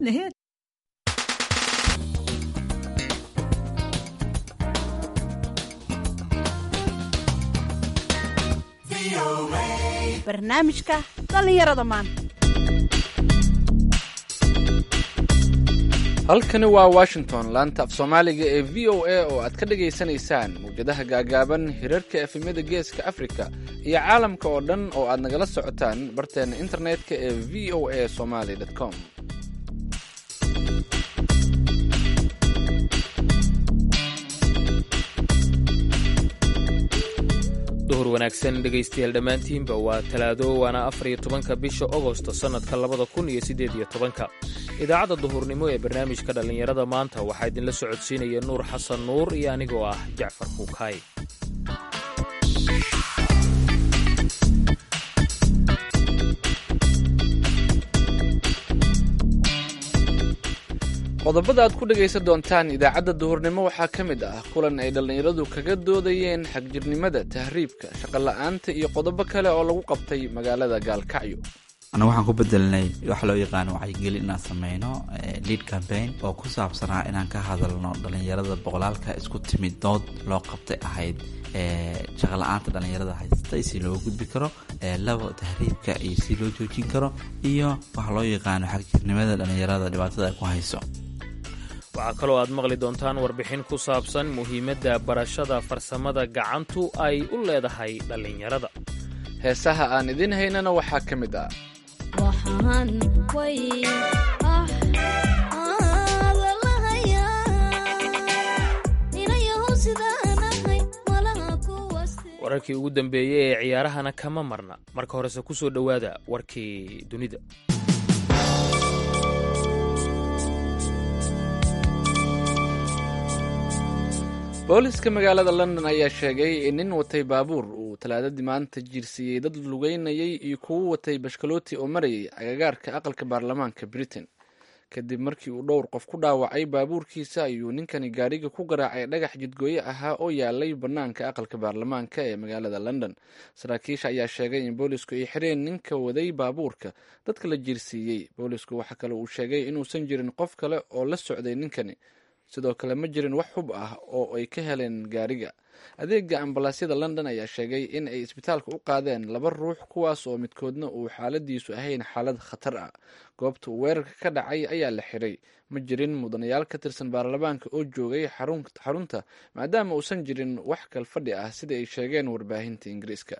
Nej. barnaamijka dhallinyarada maanta halkani waa washington laanta af soomaaliga ee v o a oo aad ka dhagaysanaysaan mawjadaha gaagaaban hirarka efemyada geeska afrika iyo caalamka oo dhan oo aad nagala socotaan barteena internetka ee v o a somaly com duhur wanaagsan dhegaystayaal dhammaantiinba waa talaado waana afar iyo tobanka bisha ogosto sannadka labada kun iyo siddeed iyo tobanka idaacadda duhurnimo ee barnaamijka dhallinyarada maanta waxaa idinla socodsiinaya nuur xasan nuur iyo anigoo ah jacfar kuukaay qodobada aad ku dhegaysan doontaan idaacadda duhurnimo waxaa ka mid ah kulan ay dhallinyaradu kaga doodayeen xagjirnimada tahriibka shaqola'aanta iyo qodobo kale oo lagu qabtay magaalada gaalkacyo annaga waxaan ku bedelnay waxa loo yaqaano wacyigelin inaan sameyno lead campaign oo ku saabsanaa inaan ka hadalno dhallinyarada boqolaalka isku timid dood loo qabtay ahayd shaqala-aanta dhallinyarada haystay si loo gudbi karo labo tahriibka iyo si loo joojin karo iyo waxa loo yaqaano xagjirnimada dhallinyarada dhibaatada ay ku hayso waxaa kaloo aad maqli doontaan warbixin ku saabsan muhiimadda barashada farsamada gacantu ay u leedahay dhallinyarada heesaha aan idiin haynana waxaa ka mid ah wararkii ugu dambeeyey ee ciyaarahana kama marna marka horese ku soo dhowaada warkii dunida booliska magaalada london ayaa sheegay in nin watay baabuur uu talaadadii maanta jiirsiiyey dad lugeynayay iyo kuwo watay bashkalooti oo marayay agagaarka aqalka baarlamaanka britain kadib markii uu dhowr qof ku dhaawacay baabuurkiisa ayuu ninkani gaadhiga ku garaacay dhagax jidgooye ahaa oo yaalay bannaanka aqalka baarlamaanka ee magaalada london saraakiisha ayaa sheegay in boolisku ay xireen ninka waday baabuurka dadka la jiirsiiyey boolisku waxaa kale uu sheegay inuusan jirin qof kale oo la socday ninkani sidoo kale ma jirin wax hub ah oo ay ka heleen gaariga adeega ambalaasyada london ayaa sheegay in ay isbitaalka u qaadeen laba ruux kuwaas oo midkoodna uu xaaladiisu ahayn xaalad khatar ah goobta uu weerarka ka dhacay ayaa la xiray ma jirin mudanayaal ka tirsan baarlamaanka oo joogay xarunta maadaama uusan jirin wax kalfadhi ah sida ay sheegeen warbaahinta ingiriiska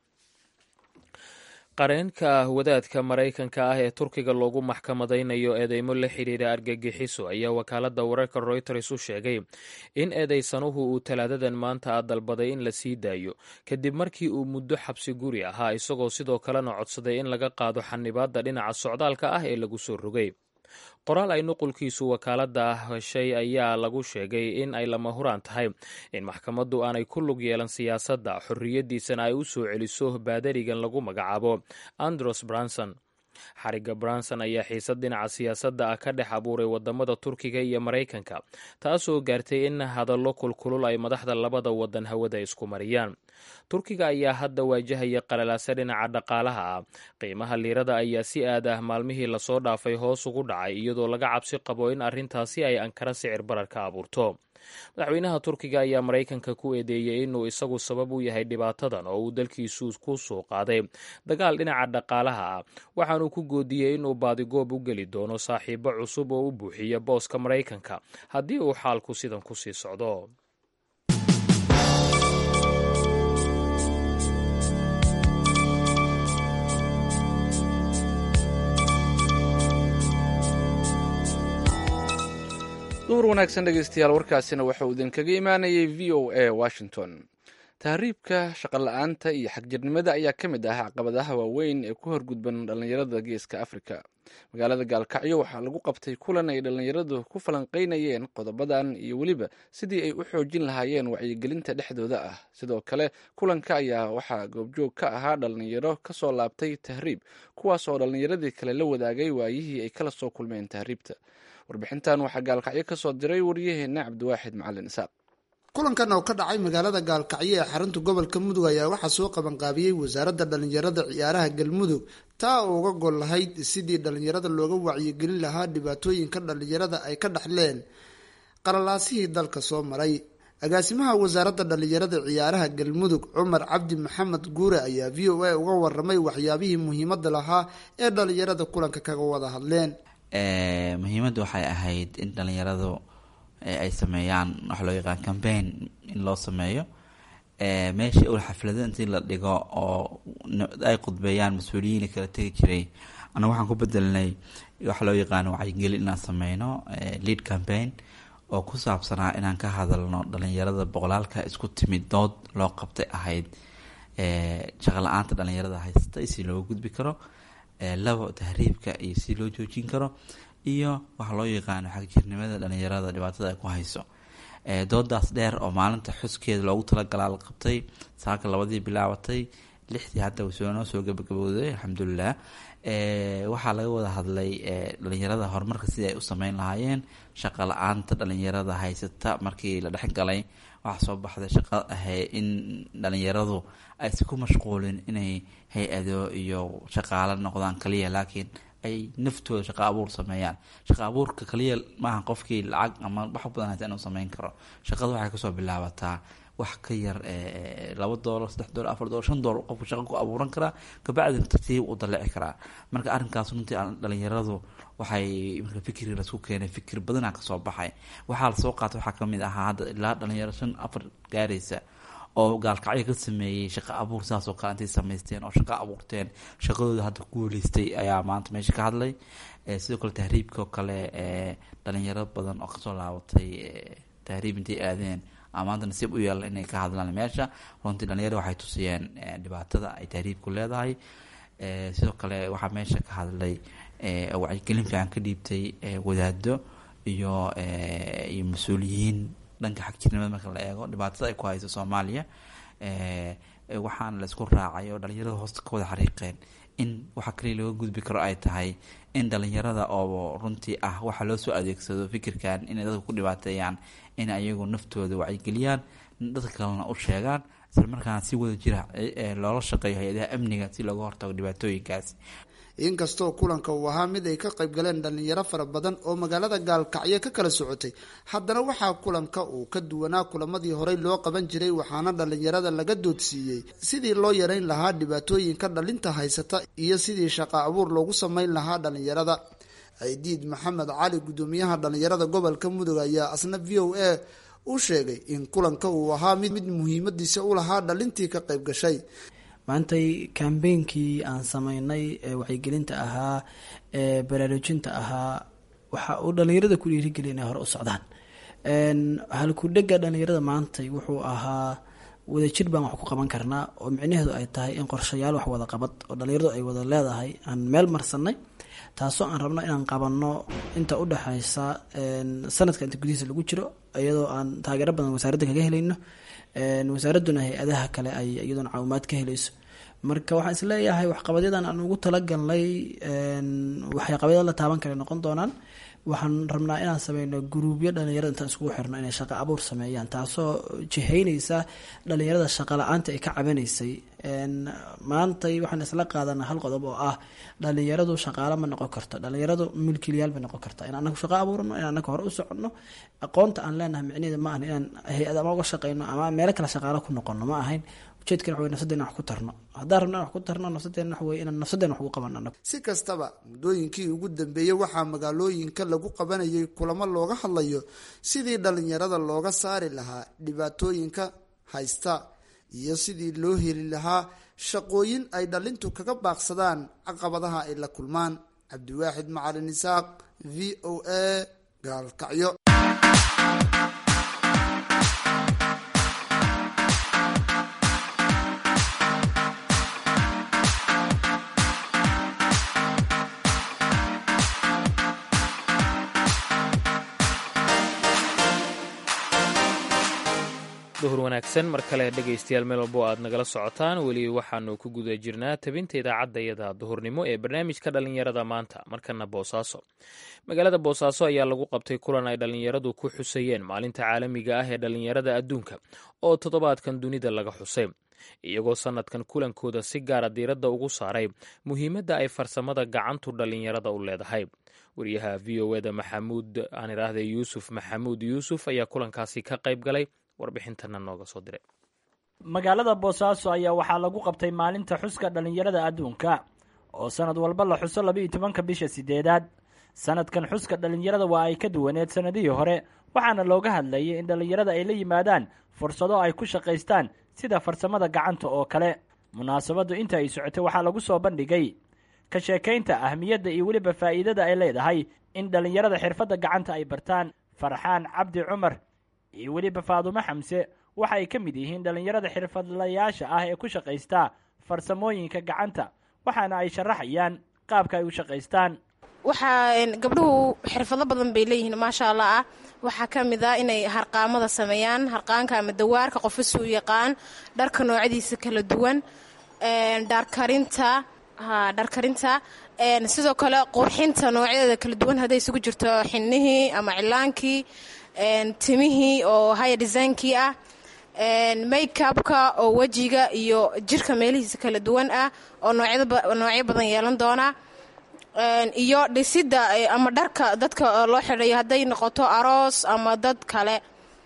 qareenka wadaadka maraykanka ah ee turkiga loogu maxkamadaynayo eedeymo la xidhiira argagixiso ayaa wakaaladda wararka royters u sheegay in eedeysanuhu uu talaadadan maanta a dalbaday in la sii daayo kadib markii uu muddo xabsi guri ahaa isagoo sidoo kalena codsaday in laga qaado xanibaadda dhinaca socdaalka ah ee lagu soo rogay qoraal ay nuqulkiisu wakaaladda heshay ayaa lagu sheegay in ay lama huraan tahay in maxkamaddu aanay ku lug yeelan siyaasadda xorriyaddiisana ay u soo celiso baadarigan lagu magacaabo andros branson xarigga branson ayaa xiisad dhinaca siyaasadda ah ka dhex abuuray wadamada turkiga iyo maraykanka taasoo gaartay in hadallo kulkulul ay madaxda labada wadan hawada isku mariyaan turkiga ayaa hadda waajahaya qalalaase dhinaca dhaqaalaha ah qiimaha liirada ayaa si aad ah maalmihii lasoo dhaafay hoos ugu dhacay iyadoo laga cabsi qabo in arrintaasi ay ankara sicir barar ka abuurto madaxweynaha turkiga ayaa maraykanka ku eedeeyey inuu isagu sabab u yahay dhibaatadan oo uu dalkiisu ku soo qaaday dagaal dhinaca dhaqaalaha ah waxaanuu ku goodiyey inuu baadigoob u geli doono saaxiibo cusub oo u buuxiya booska maraykanka haddii uu xaalku sidan ku sii socdo duhur wanaagsan dhegeystayaal warkaasina waxauu idinkaga imaanayay v o a washington tahriibka shaqola-aanta iyo xagjirnimada ayaa ka mid ah caqabadaha waaweyn ee ku horgudban dhallinyarada geeska afrika magaalada gaalkacyo waxaa lagu qabtay kulan ay dhallinyaradu ku falanqeynayeen qodobadan iyo weliba sidii ay u xoojin lahaayeen wacyigelinta dhexdooda ah sidoo kale kulanka ayaa waxaa goobjoog ka ahaa dhallinyaro kasoo laabtay tahriib kuwaas oo dhallinyaradii kale la wadaagay waayihii ay kala soo kulmeen tahriibta warbixintan waxaa gaalkacyo ka soo diray waryaheena cabdiwaaxid macalin isaaq kulankan oo ka dhacay magaalada gaalkacyo ee xarunta gobolka mudug ayaa waxaa soo qabanqaabiyey wasaaradda dhallinyarada ciyaaraha galmudug taa oo uga gol lahayd sidii dhallinyarada looga wacyigelin lahaa dhibaatooyinka dhallinyarada ay ka dhaxleen qalalaasihii dalka soo maray agaasimaha wasaaradda dhallinyarada ciyaaraha galmudug cumar cabdi maxamed guure ayaa v o a uga waramay waxyaabihii muhiimada lahaa ee dhallinyarada kulanka kaga wada hadleen muhiimadda waxay ahayd in dhallinyaradu ay sameeyaan waxa loo yaqaan cambaign in loo sameeyo meeshii ul xaflado intii la dhigo oo ay khudbeeyaan mas-uuliyiin kala tegi jiray anaga waxaan ku bedelnay waxa loo yaqaan wacyigelin inaan sameyno lead campaign oo ku saabsanaa inaan ka hadalno dhalinyarada boqolaalka isku timid dood loo qabtay ahayd shaqo la-aanta dhalinyarada haysata si looga gudbi karo labo tahriibka iyo si loo joojin karo iyo waxa loo yaqaano xagjirnimada dhalinyarada dhibaatada ay ku hayso doodaas dheer oo maalinta xuskeeda loogu talagalaa la qabtay saaka labadii bilaabatay lixdii hadda noo soo gabagabowday alxamdulilah waxaa laga wada hadlay dhalinyarada horumarka sidii ay u sameyn lahaayeen shaqa la-aanta dhalinyarada haysata markii la dhexgalay waxaa soo baxday shaqo ahay in dhalinyaradu aysan ku mashquulin inay hay-ado iyo shaqaalo noqdaan kaliya laakiin ay naftooda shaqa abuur sameeyaan shaqa abuurka kaliya maaha qofkii lacag ama wax badan haysa inuu sameyn karo shaqada waxay kasoo bilaabataa wax ka yar laba doolar saddex doolar afar doolar shan doolar qofku shaqo ku abuuran karaa kabacdina tartiib u dalici karaa marka arrinkaas runtii dhalinyaradu waxay marka fikri lasku keenay fikir badana kasoo baxay waxaa lasoo qaatay waxaa kamid ahaa hadda ilaa dhalinyaro shan afar gaaraysa oo gaalkacyo ka sameeyey shaqa abuur saas oo kale intay samaysteen oo shaqa abuurteen shaqadooda hadda ku weleystay ayaa maanta meesha ka hadlay sidoo kale tahriibka oo kale dhalinyaro badan oo kasoo laabatay tahriib intay aadeen maanta nasiib u yeelan inay ka hadlaan meesha runtii dhalinyaro waxay tusiyeen dhibaatada ay tahriibku leedahay sidoo kale waxaa meesha ka hadlay wacyigelin fiican ka dhiibtay wadaado iyo iyo mas-uuliyiin dhanka xagjirnimada marka la eego dhibaatada ay ku hayso soomaaliya waxaana la isku raacay oo dhalinyarada hoosta ka wada xariiqeen in waxa kaliya laga gudbi karo ay tahay in dhalinyarada oo runtii ah waxa loo soo adeegsado fikirkan inay dadka ku dhibaateeyaan in ayagu naftooda wacyigeliyaan dadka kalena u sheegaan isla markaana si wada jira loola shaqeeyo hay-adaha amniga si looga hortago dhibaatooyinkaasi inkastoo kulanka uu ahaa mid ay ka qayb galeen dhalinyaro fara badan oo magaalada gaalkacyo ka kala socotay haddana waxaa kulanka uu ka duwanaa kulamadii horey loo qaban jiray waxaana dhalinyarada laga doodsiiyey sidii loo yareyn lahaa dhibaatooyinka dhalinta haysata iyo sidii shaqa abuur loogu sameyn lahaa dhalinyarada ciidiid maxamed cali guddoomiyaha dhalinyarada gobolka mudug ayaa asna v o a u sheegay in kulanka uu ahaa mid muhiimadiisa u lahaa dhalintii ka qayb gashay maantay kambeynkii aan sameynay ee wacyigelinta ahaa ee baraarujinta ahaa waxa uu dhalinyarada ku dhiirigeliya inay hore u socdaan halkudhega dhalinyarada maantay wuxuu ahaa wadajir baan wax ku qaban karnaa oo micnaheedu ay tahay in qorshayaal wax wada qabad oo dhalinyaradu ay wada leedahay aan meel marsanay taasoo aan rabno inaan qabanno inta u dhexeysa sanadka inta gudihiisa lagu jiro iyadoo aan taageero badan wasaaradda kaga helayno wasaaraduna hay-adaha kale ay iyadoona caawimaad ka helayso marka waxaan isleeyahay waxqabadyadan aan ugu talagalnay waxqabadyada la taaban kale noqon doonaan waxaan rabnaa inaan sameyno guruubyo dhalinyarada intaan iskugu xirno inay shaqo abuur sameeyaan taasoo jihaynaysa dhalinyarada shaqa la-aanta ay ka cabanaysay maantay waxaan isla qaadanaa hal qodob oo ah dhalinyaradu shaqaalo ma noqon karto dhalinyaradu milkiilyaal bay noqon karta in anagu shaqo abuurno in anaga hore u soconno aqoonta aan leenahay micneheeda ma ahan inaan hay-ad ama uga shaqeyno ama meelo kale shaqaalo ku noqono ma ahayn ujeedkan waxa wey nafsadeena wax ku tarno haddaan rabna in wax ku tarno nafsadeena waxa wey inaan nafsadeena wax ugu qabano anagu si kastaba muddooyinkii ugu dambeeyey waxaa magaalooyinka lagu qabanayay kulamo looga hadlayo sidii dhalinyarada looga saari lahaa dhibaatooyinka haysta iyo sidii loo heli lahaa shaqooyin ay dhalintu kaga baaqsadaan caqabadaha ay la kulmaan cabdiwaaxid macalin isaaq v o a gaalkacyo duhur wanaagsan mar kale dhegaystayaal meel walbo aad nagala socotaan weli waxaanu ku guda jirnaa tabinta idaacadda iyada duhurnimo ee barnaamijka dhallinyarada maanta markana boosaaso magaalada boosaaso ayaa lagu qabtay kulan ay dhallinyaradu ku xusayeen maalinta caalamiga ah ee dhallinyarada adduunka oo toddobaadkan dunida laga xusay iyagoo sannadkan kulankooda si gaara diiradda ugu saaray muhiimadda ay farsamada gacantu dhallinyarada u leedahay wariyaha v o eda maxamuud aan idhaahda yuusuf maxamuud yuusuf ayaa kulankaasi ka qayb galay warbixintana nooga soo diray magaalada boosaaso ayaa waxaa lagu qabtay maalinta xuska dhallinyarada adduunka oo sanad walba la xuso laba iyo tobanka bisha sideedaad sanadkan xuska dhallinyarada waa ay ka duwaneed sannadihii hore waxaana looga hadlayay in dhallinyarada ay la yimaadaan fursado ay ku shaqaystaan sida farsamada gacanta oo kale munaasabaddu inta ay socotay waxaa lagu soo bandhigay ka sheekaynta ahmiyadda iyo weliba faa'iidada ay leedahay in dhallinyarada xirfadda gacanta ay bartaan farxaan cabdi cumar iyo weliba faadumo xamse waxa ay ka mid yihiin dhallinyarada xirfadlayaasha ah ee ku shaqaysta farsamooyinka gacanta waxaana ay sharaxayaan qaabka ay u shaqaystaan waxaa gabdhuhu xirfado badan bay leeyihiin maasha allah ah waxaa ka mid a inay harqaamada sameeyaan harqaanka ama dawaarka qofasi u yaqaan dharka noocyadiisa kala duwan dharkarinta dharkarinta sidoo kale qurxinta noocyadeeda kala duwan hadday isugu jirto xinihii ama cilaankii timihii oo haya designkii ah makeupka oo wejiga iyo jirka meelihiisa kala duwan ah oo noocyo badan yeelan doona iyo dhisidda ama dharka dadka loo xidhayo hadday noqoto aroos ama dad kale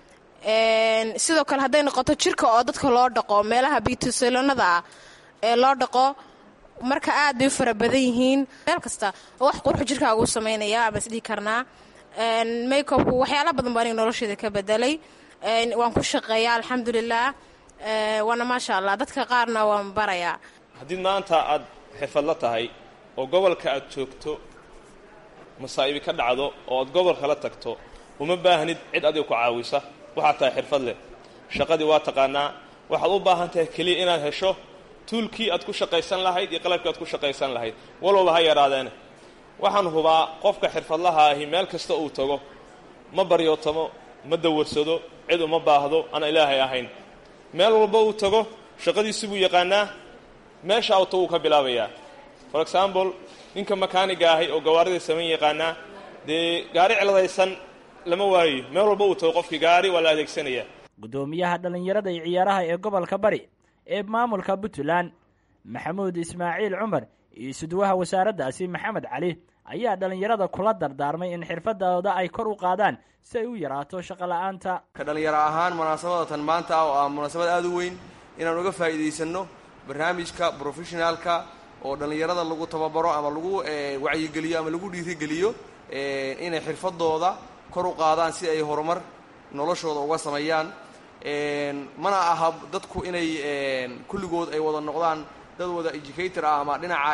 sidoo kale hadday noqoto jirka oo dadka loo dhaqo meelaha biitusalonada ah ee loo dhaqo marka aad bay u fara badan yihiin meel kasta oo wax qurxu jirkaaga u samaynaya ama isdhihi karnaa makeupku waxyaala badan baa aniga nolosheeda ka bedelay waan ku shaqeeyaa alxamdulilah waana maasha allah dadka qaarna waan barayaa haddii maanta aad xirfadla tahay oo gobolka aad joogto masaa'ibi ka dhacdo oo aad gobolka la tagto uma baahnid cid adiga ku caawisa waxaad tahay xirfad leh shaqadii waa taqaanaa waxaad u baahan tahay keliya inaad hesho tuulkii aad ku shaqaysan lahayd iyo qalabkii aad ku shaqaysan lahayd walwalba ha yaraadeene waxaan hubaa qofka xirfadlaha ahi meel kasta uu tago ma baryootamo ma dawarsado cid uma baahdo aan ilaahay ahayn meel walba uu tago shaqadiisi buu yaqaanaa meesha auto wuu ka bilaabayaa for example ninka makaaniga ahi oo gawaarida samayn yaqaanaa dee gaari ciladaysan lama waayo meel walba uu tago qofkii gaari waa la adeegsanayaa guddoomiyaha dhallinyarada iyo ciyaaraha ee gobolka bari ee maamulka puntland maxamuud ismaaciil cumar iyo sudwaha wasaaraddaasi maxamed cali ayaa dhallinyarada kula dardaarmay in xirfadooda ay kor u qaadaan si ay u yaraato shaqola'aanta ka dhallinyaro ahaan munaasabadatan maanta ah oo ah munaasabad aada u weyn inaan uga faa'iidaysanno barnaamijka brofessionaalka oo dhallinyarada lagu tababaro ama lagu wacyigeliyo ama lagu dhiirigeliyo inay xirfadooda kor u qaadaan si ay horumar noloshooda uga sameeyaan mana aha dadku inay kulligood ay wada noqdaan dad wada educator ah ama dhinaca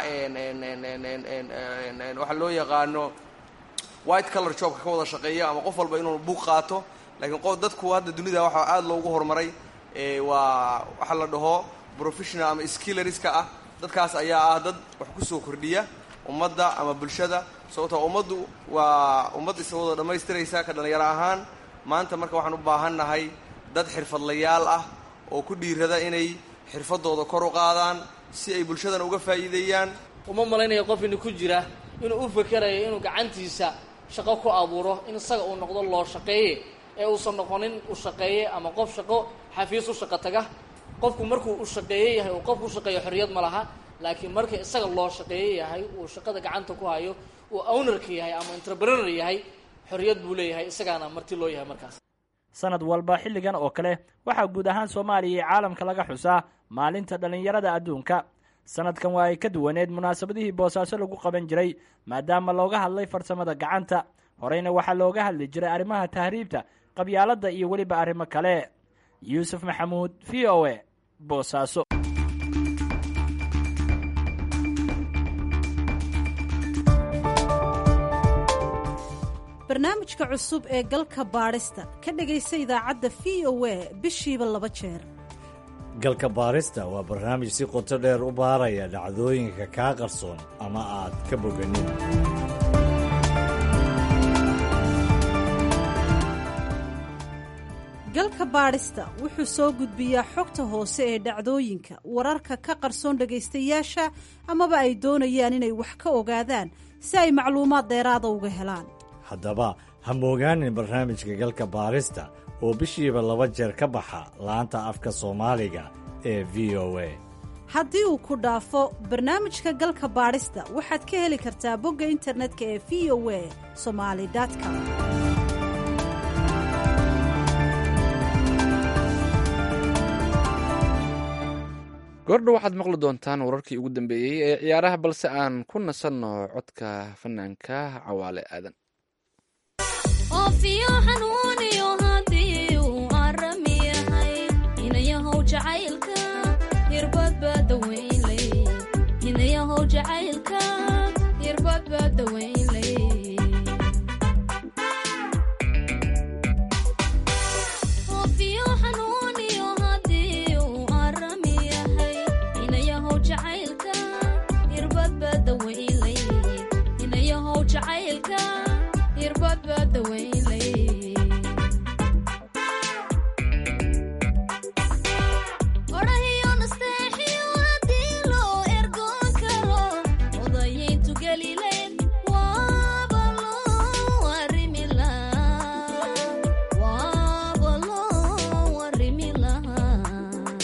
waxaa loo yaqaano white color jobka ka wada shaqeeya ama qof walba inuu buuq qaato laakiin qof dadku hadda dunida waxaa aada loogu horumaray waa waxaa la dhaho professional ama skilleriska ah dadkaas ayaa ah dad wax kusoo kordhiya ummadda ama bulshada sababtoo ummaddu waa ummad isa wada dhammaystiraysa ka dhallinyaro ahaan maanta marka waxaan u baahannahay dad xirfadlayaal ah oo ku dhiirada inay xirfadooda kor u qaadaan si ay bulshadana uga faa'iideeyaan uma malaynayo qof ina ku jira inuu u fakerayo inuu gacantiisa shaqo ku abuuro in isaga uu noqdo loo shaqeeye ee uusan noqonin u shaqeeye ama qof shaqo xafiis u shaqo taga qofku markuu u shaqeeye yahay uu qofku u shaqeeyo xorriyad ma laha laakiin marka isaga loo shaqeeye yahay uu shaqada gacanta ku hayo uu ownerka yahay ama entrepreneur yahay xorriyad buu leeyahay isagaana marti loo yahay markaas sanad walba xilligan oo kale waxaa guud ahaan soomaaliya iyo caalamka laga xusaa maalinta dhallinyarada adduunka sanadkan waa ay ka duwaneed munaasabadihii boosaaso lagu qaban jiray maadaama looga hadlay farsamada gacanta horeyna waxaa looga hadli jiray arrimaha tahriibta qabyaaladda iyo weliba arrimo kale yuusuf maxamuud v o e boosaaso barnaamijka cusub ee galka baadhista ka dhegaysa idaacadda v o e bishiiba laba jeer galka baarista waa barnaamij si qoto dheer u baaraya dhacdooyinka kaa qarsoon ama aad ka boganin galka baadhista wuxuu soo gudbiyaa xogta hoose ee dhacdooyinka wararka ka qarsoon dhagaystayaasha amaba ay doonayaan inay wax ka ogaadaan si ay macluumaad dheeraada uga helaan haddaba ha moogaanin barnaamijka galka baarista oo bishiiba laba jeer ka baxa laanta afka soomaaliga ee v o a haddii uu ku dhaafo barnaamijka galka baadhista waxaad ka heli kartaa bogga internetka ee v o a somali com goordhow waxaad maqli doontaan wararkii ugu dambeeyey ee ciyaaraha balse aan ku nasanno codka fanaanka cawaale aadan oofiyo xanuuniyo haddii uu arami yahay inayahow jacaylka hirbad baa dawaynlay inayahow jacaylka hirbad baa dawaynlay oofiyo xanuuniyo haddii uu arami yahay inayahow jacaylka hirbad baa dawaynlay inayahow jacaylka hirbad baa dawaynlay odhahiyo nasteexiyo haddii loo ergoon karo odayayntu gelileen waaba loo arrimi lahaa waaba loo arrimi lahaa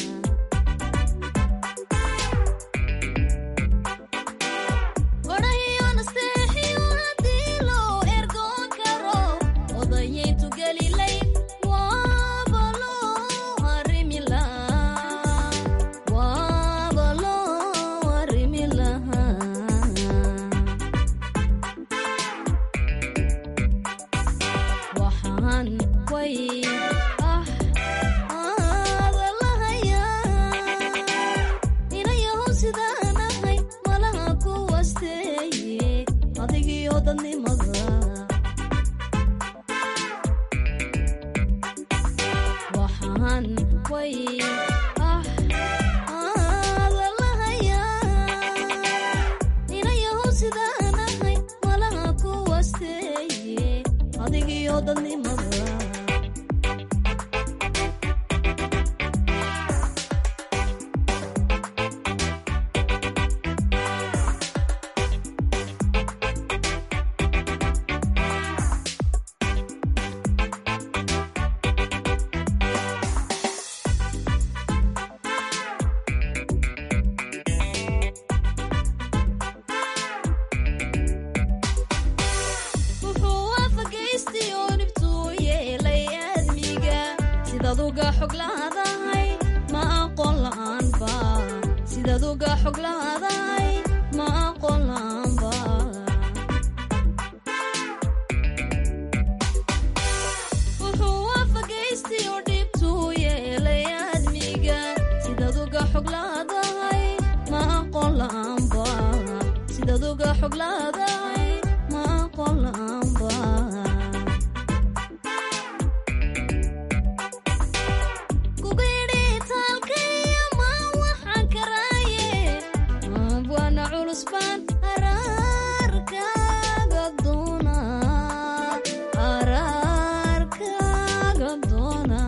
odhahiyo nasteexiyo haddii loo ergoon karo odayayntu gelilayn waaba loo arrimi lahaa waaba loo arrimi lahaa waxaan way ah aada lahayaa inayahow sidaan ahay malaha ku wasteeye adigiyo dadnimada waxaan way ah aada lahayaa inayahow sidaan ahay malaha ku wasteeye adigiyo dadnimada wuxuu waafagaystay oo dhibtuu yeelay aadmiga sidaad uga xog lahadahay ma aqoon la'aanba sidaad uga xog lahadahay ma aqoon la'aanba wuxuu waafagaystay oo dhibtuu yeelay aadmiga sidaad uga xog lahadahay ma aqoon la'aanba sidaad uga xog lahadahay ma aqoon la'aanba kugayidhi taalkaya ma waxaan karaaye abwaana culus baan araarkaaga doona araarkaaga doona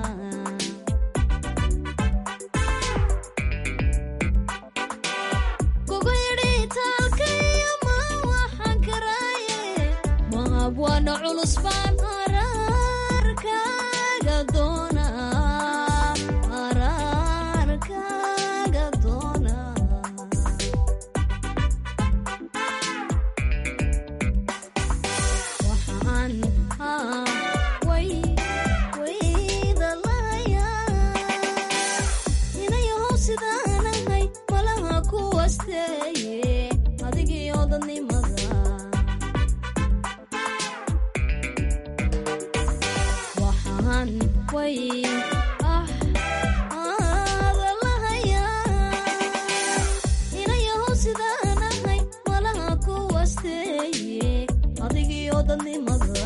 kugayidhi taalkaya ma waxaan karaaye ma abwaana culus baan araarkaaga doona araarkaaga doona waxaan haa way wayda lahayaa inayahow sidaan ahay malaha ku wasteeye adigiyo dadnimada waxaan way ah aada lahayaa inayahow sidaan ahay malaha ku wasteeye adigiyo dadnimada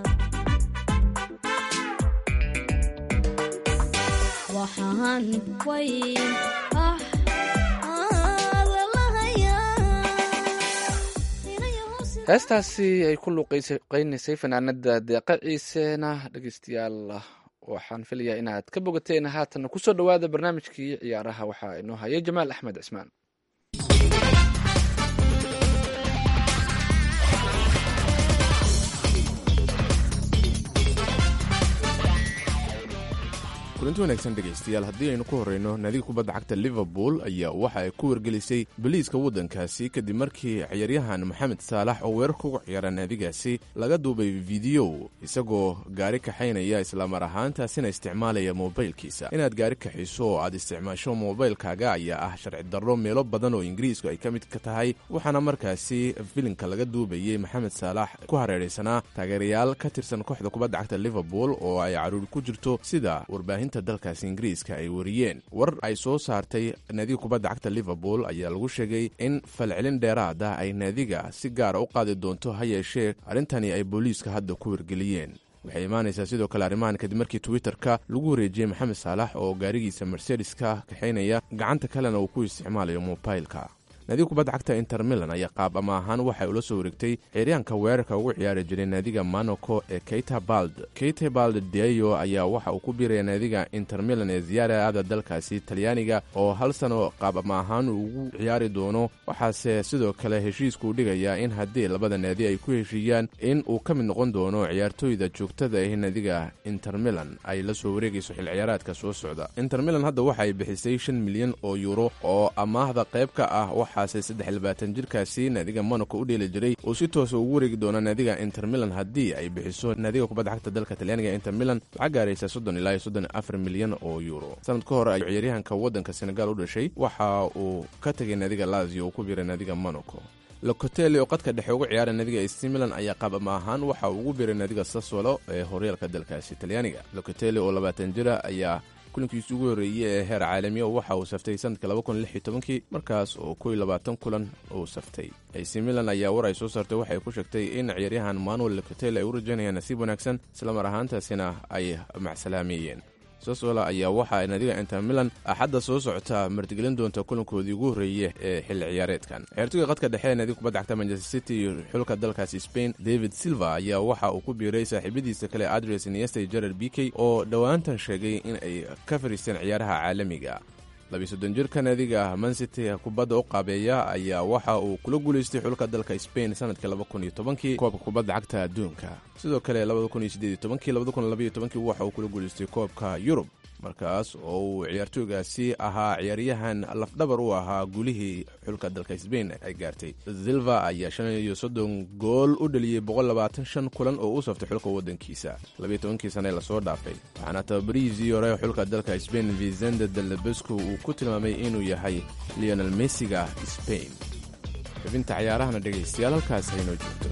waxaan way ah aada lahayaa heestaasi ay ku luuqaynaysay fanaanada deeqa ciisena dhegeystayaal waxaan filayaa inaad ka bogateen haatan kusoo dhowaada barnaamijkii ciyaaraha waxaa inoo haya jamaal axmed cismaan kulanti wanaagsan dhegaystayaal haddii aynu ku horreyno naadiga kubadda cagta liverpool ayaa waxa ay ku wargelisay boliiska waddankaasi kadib markii ciyaaryahan moxamed saalax oo weerarka ugu ciyaara naadigaasi laga duubay fideyo isagoo gaari kaxaynaya islamar ahaantaasina isticmaalaya moobaylkiisa inaad gaari kaxiso oo aad isticmaasho moobaylkaaga ayaa ah sharci darro meelo badan oo ingiriisku ay ka mid ka tahay waxaana markaasi filimka laga duubayey moxamed saalax ku hareeraysanaa taageerayaal ka tirsan kooxda kubadda cagta liverpool oo ay caruuri ku jirto sida warbaahinta dalkaasi ingiriiska ay wariyeen war ay soo saartay naadiga kubadda cagta liverpool ayaa lagu sheegay in falcelin dheeraad ah ay naadiga si gaara u qaadi doonto ha yeeshee arrintani ay booliiska hadda ku wargeliyeen waxay imaanaysaa sidoo kale arrimahan kadib markii twitter-ka lagu wareejiyey maxamed saalax oo gaarigiisa mercedeska kaxaynaya gacanta kalena uu ku isticmaalayo mobaylka naadiga kubadda cagta inter milan ayaa qaab ama ahaan waxay ula soo wareegtay ciyaaryahanka weerarka ugu ciyaari jiray naadiga monaco ee keita bald keita bald deyo ayaa waxa uu ku biiraya naadiga inter milan ee ziyaarada dalkaasi talyaaniga oo hal sano qaab ama ahaan uu ugu ciyaari doono waxaase sidoo kale heshiiskuu dhigayaa in haddii labada naadi ay ku heshiiyaan in uu ka mid noqon doono ciyaartooyda joogtada ah naadiga inter milan ay la soo wareegayso xil ciyaaraadka soo socda inter milan hadda waxa ay bixisay shan milyan oo yuuro oo amaahda qayb ka ah waxaase saddex labaatan jirkaasi naadiga monaco u dheeli jiray uu si toosa ugu wareegi doona naadiga inter milan haddii ay bixiso naadiga kubadda cagta dalka talyaaniga inter milan lacag gaaraysa soddon ilaa iyo soddon afar milyan oo yuuro sanad ka hor ay ciyaaryahanka waddanka senegal u dhashay waxa uu ka tegay naadiga lazio uu ku biiray naadiga monaco locotelli oo qadka dhexe uga ciyaara naadiga ac milan ayaa qaab ama ahaan waxa uu ugu biiray naadiga saswalo ee horyaalka dalkaasi talyaaniga locotelli oo labaatan jira ayaa kulankiisi ugu horreeyey ee heer caalamiya waxa uu saftay sanadka kii markaas oo kow labaatan kulan uu saftay ac milan ayaa war ay soo saartay waxay ku sheegtay in ciyaaryahan manuel locotel ay u rajaynayaan nasiib wanaagsan islamar ahaantaasina ay macsalaameeyeen sosola ayaa waxa naadiga inter milan axadda soo socota martigelin doonta kulankoodii ugu horreeye ee xilli ciyaareedkan ciyaartoyga qadka dhexe ee naadiga kubadda cagta manchester city iyo xulka dalkaasi spain david silva ayaa waxa uu ku biiray saaxiibadiisa kale adres nieste gerard b k oo dhowaantan sheegay in ay ka fariisteen ciyaaraha caalamiga labiisoddon jirka naadiga mancity kubadda u qaabeeya ayaa waxa uu kula guulaystay xulka dalka spain sanadkii labakunyotobankii koobka kubadda cagta adduunka sidoo kale waxa uu kula guulaystay koobka yurub markaas oo uu ciyaartooygaasi ahaa ciyaaryahan lafdhabar u ahaa guulihii xulka dalka sbain ay gaartay silva ayaa shan iyo soddon gool u dhaliyey boqollabaatan kulan oo u saftay xulka waddankiisa labiyo tobankii sane lasoo dhaafay waxaana tababarihiisii hore xulka dalka sbain vicente delebesco uu ku tilmaamay inuu yahay leonel messiga sbain xubinta cayaarahana dhegaystayaal halkaas haynoo joogto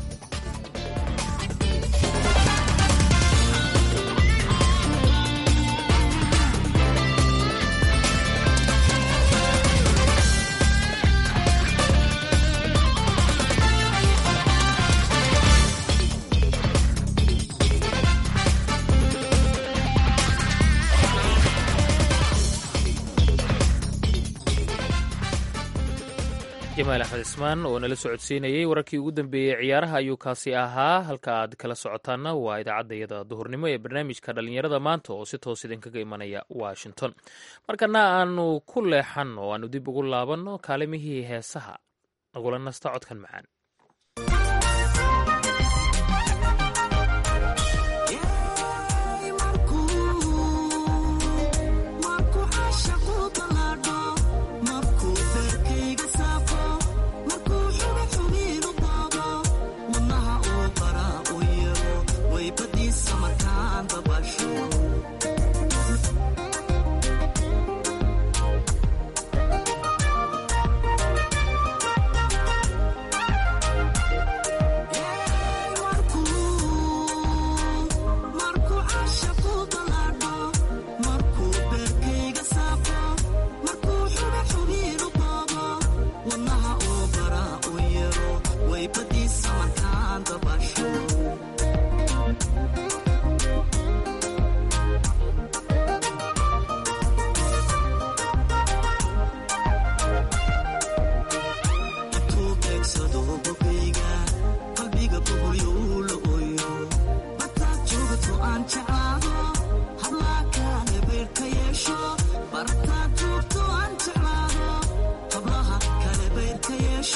jamaal axmed cismaan oo nala socodsiinayey wararkii ugu dambeeyey ciyaaraha ayuu kaasi ahaa halka aad kala socotaanna waa idaacaddayada duhurnimo ee barnaamijka dhallinyarada maanta oo si toos idinkaga imanaya washington markana aanu ku leexan oo aanu dib ugu laabanno kaalimihii heesaha nagula nasta codkan macaan Thank you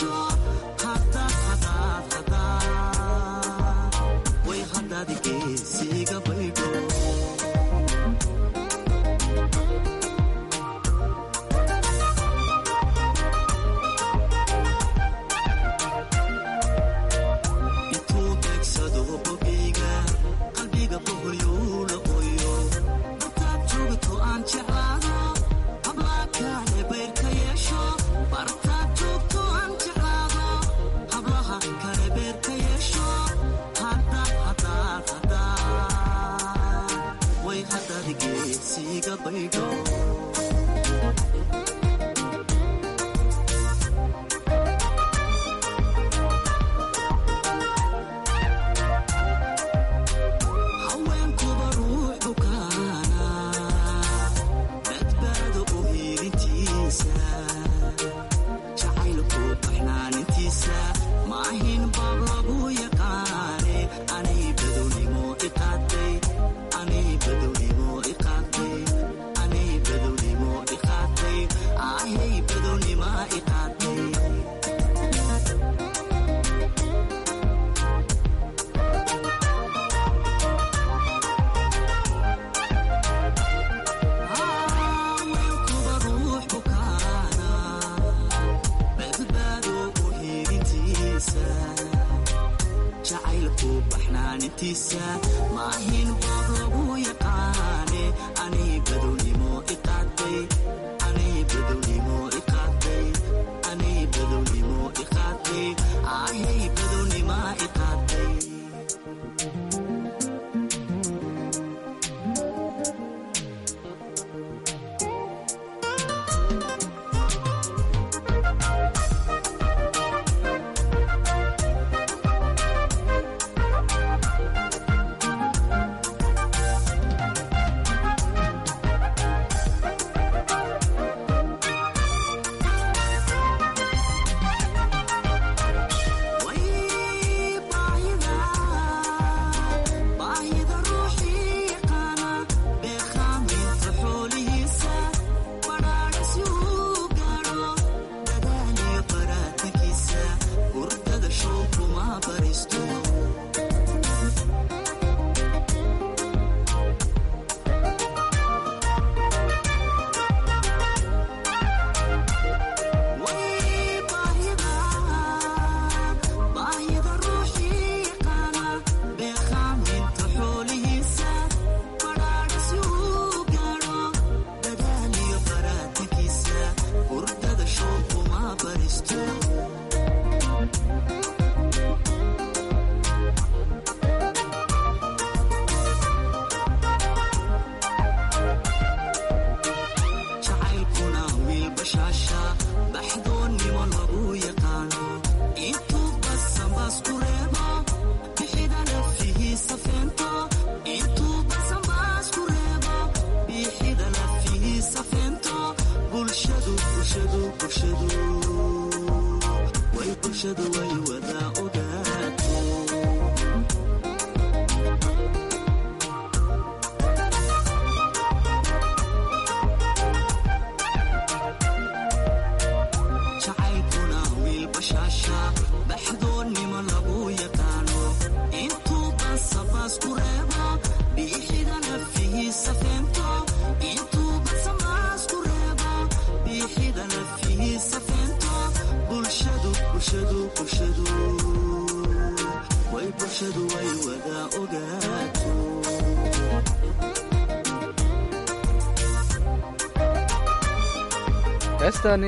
heestaani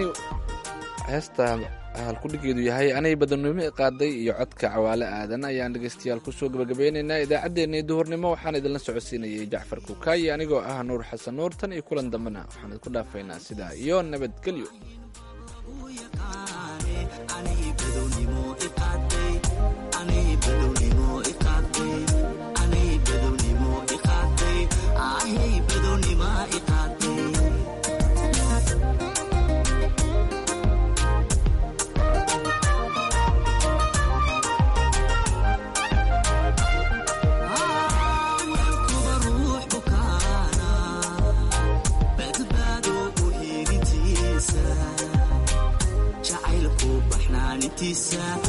heesta halkudhigeedu yahay anay badanimo qaaday iyo codka cawaale aadan ayaan dhegeystayaal kusoo gabagabeynaynaa idaacaddeenii duhurnimo waxaan idinla socodsiinayay jacfar kukaayi anigoo ah nuur xasan nuur tan iyo kulan dambena waxaan idinku dhaafaynaa sidaa iyo nabadgelyo hargeysa